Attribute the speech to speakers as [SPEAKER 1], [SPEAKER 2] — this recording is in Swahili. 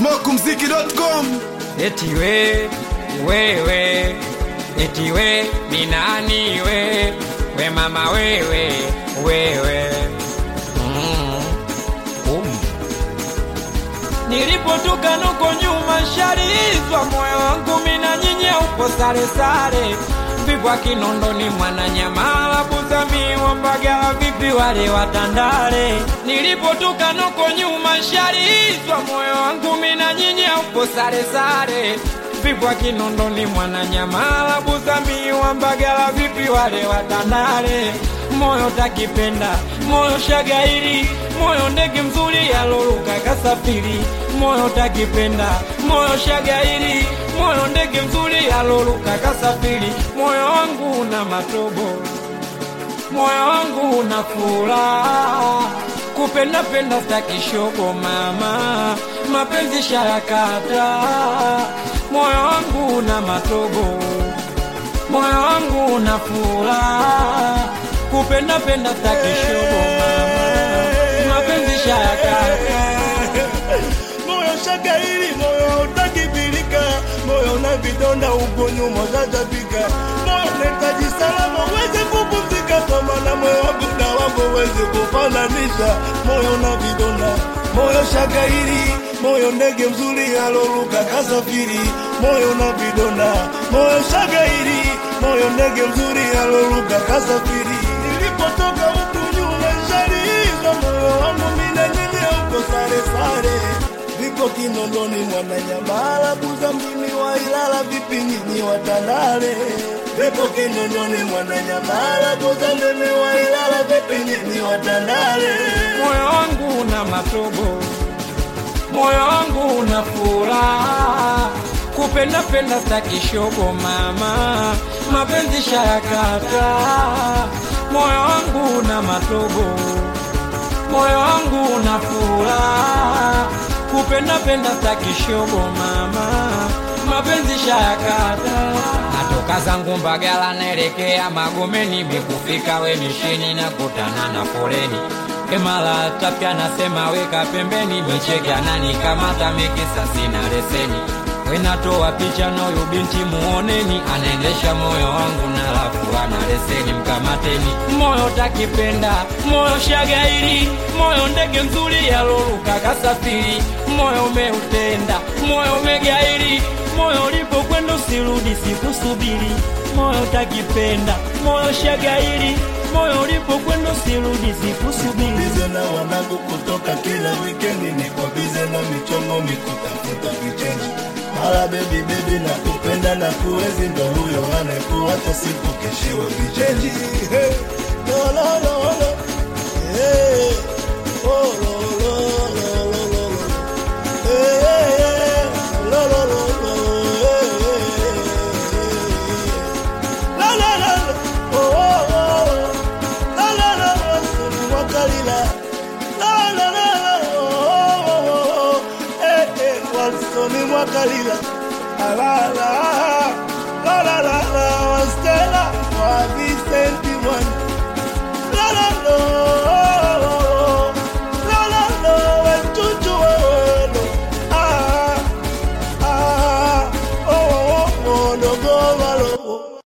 [SPEAKER 1] smokumziki.com
[SPEAKER 2] eti we wewe eti we ni nani we we mama wewe wewe mm. um. nilipotoka nuko nyuma sharizwa moyo wangu mina nyinyi upo sare sare vipwa kinondoni mwananyamala kuzamiwa mpaka vipi wale watandale nilipotoka nuko nyuma sharizwa moyo wangu mina nyinyi upo sare sare vipwa kinondoni mwananyamala kuzamiwa mpaka vipi wale watandale moyo takipenda moyo shagairi moyo ndege mzuri yaloluka kasafiri moyo takipenda moyo shagairi moyo ndege mzuri yaloluka kasafiri moyo wangu una matobo moyo wangu una furaha kupenda penda stakishogo mama mapenzi sharakata moyo wangu una matobo moyo wangu una furaha kupenda penda stakishogo mama mapenzi sharakata
[SPEAKER 3] moyo shagairi moyo utakibilika moyo na vidonda huko nyuma zatabika moyo nahitaji salama uweze kupumzika kwa maana moyo wangu na wako uweze kufananisha moyo na vidonda moyo shagairi moyo ndege mzuri aloruka kasafiri moyo na vidonda moyo shagairi moyo ndege mzuri aloruka kasafiri nilipotoka huku nyuma shaliizwa moyo wangu mina nyinyi huko sare sare viko kinondoni mwananyamala buza mjini wa ilala vipi nyinyi watandale viko kinondoni mwananyamala buza mjini wa ilala vipi nyinyi watandale
[SPEAKER 2] moyo wangu una matobo, moyo wangu una furaha, kupenda penda stakishogo mama, mapenzi sharakata, moyo wangu una matobo, moyo wangu una furaha, kupenda penda stakishogo mama, mapenzi sharakata natoka zangu Mbagala naelekea Magomeni, mikufika we mishini na kutana na foleni Emala tapya nasema weka pembeni, micheke ananikamata mikisa sina leseni. Wenatoa picha na huyu binti muoneni, anaendesha moyo wangu na lafu ana leseni, mkamateni. Moyo takipenda, moyo shagairi, moyo ndege mzuri yaloruka kasafiri, moyo umeutenda, moyo umegairi, moyo ulipokwenda usirudi, sikusubiri. Moyo takipenda, moyo shagairi, moyo ulipokwenda usirudi, sikusubiri.
[SPEAKER 3] bize na wanangu kutoka kila wikendi ni kwa bize na michongo mikutafuta vichenji mara bebi bebi na kupenda na kuwezi ndo huyo anayekuacha siku keshiwe vichenji Hey, lo, lo, lo, lo. Hey, oh, lo, lo, lo, lo, lo, lo. Hey, hey, hey, lo, lo, lo, lo. Hey, hey, hey. La, la, la, la. Oh, oh, oh. La, la, la, la. Sunu Mwakalila. La, la, la, la. Oh, oh, oh, oh. Eh, eh, Walsoni Mwakalila. La, la, la. La, la, la, la.